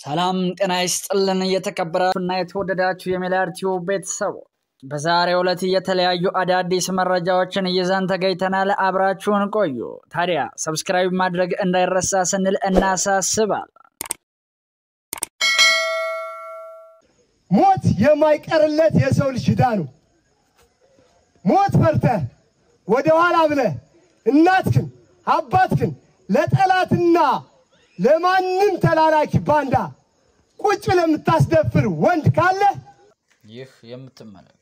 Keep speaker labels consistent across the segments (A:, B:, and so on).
A: ሰላም ጤና ይስጥልን። እየተከበራችሁና የተወደዳችሁ የሜላር ቲዩብ ቤተሰቦች በዛሬው ዕለት የተለያዩ አዳዲስ መረጃዎችን ይዘን ተገኝተናል። አብራችሁን ቆዩ። ታዲያ ሰብስክራይብ ማድረግ እንዳይረሳ ስንል እናሳስባል።
B: ሞት የማይቀርለት የሰው ልጅ ዕዳ ነው። ሞት ፈርተህ ወደ ኋላ ብለህ እናትክን አባትክን ለጠላትና ለማንም ተላላኪ ባንዳ ቁጭ ለምታስደፍር ወንድ ካለ
A: ይህ የምትመለከቱት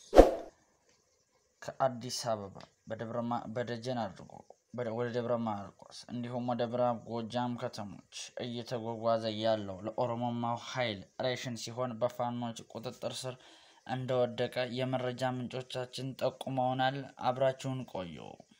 A: ከአዲስ አበባ በደጀን አድርጎ ወደ ደብረ ማርቆስ እንዲሁም ወደ ምዕራብ ጎጃም ከተሞች እየተጓጓዘ ያለው ለኦሮሞማው ኃይል ሬሽን ሲሆን በፋኖች ቁጥጥር ስር እንደወደቀ የመረጃ ምንጮቻችን ጠቁመውናል። አብራችሁን ቆዩ።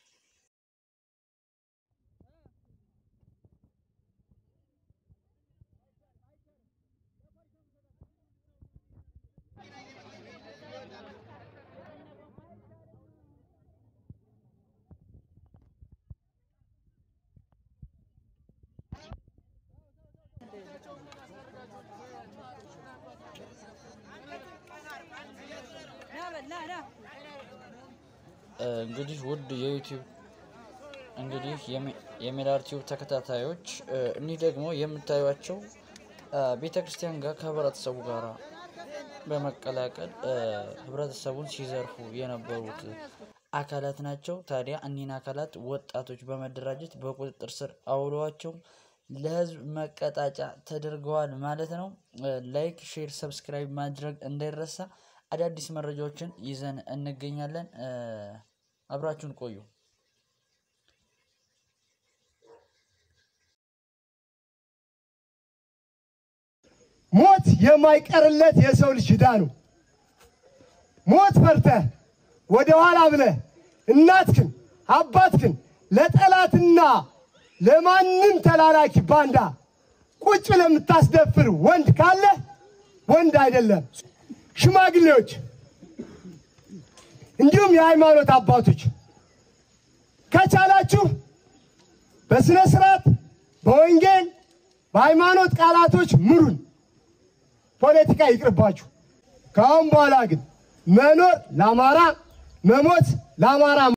A: እንግዲህ ውድ የዩቲዩብ እንግዲህ የሜላር ቲዩብ ተከታታዮች እኒህ ደግሞ የምታዩቸው ቤተ ክርስቲያን ጋር ከህብረተሰቡ ጋር በመቀላቀል ህብረተሰቡን ሲዘርፉ የነበሩት አካላት ናቸው። ታዲያ እኒህን አካላት ወጣቶች በመደራጀት በቁጥጥር ስር አውለዋቸው ለህዝብ መቀጣጫ ተደርገዋል ማለት ነው። ላይክ፣ ሼር፣ ሰብስክራይብ ማድረግ እንዳይረሳ። አዳዲስ መረጃዎችን ይዘን እንገኛለን። አብራችሁን ቆዩ።
B: ሞት የማይቀርለት የሰው ልጅ ዕዳ ነው። ሞት ፈርተህ ወደ ኋላ ብለህ እናትክን አባትክን ለጠላትና ለማንም ተላላኪ ባንዳ ቁጭ ለምታስደፍር ወንድ ካለ ወንድ አይደለም። ሽማግሌዎች እንዲሁም የሃይማኖት አባቶች ከቻላችሁ በስነ ስርዓት በወንጌል በሃይማኖት ቃላቶች ምሩን። ፖለቲካ ይቅርባችሁ። ከአሁን በኋላ ግን መኖር ለአማራ መሞት ለአማራ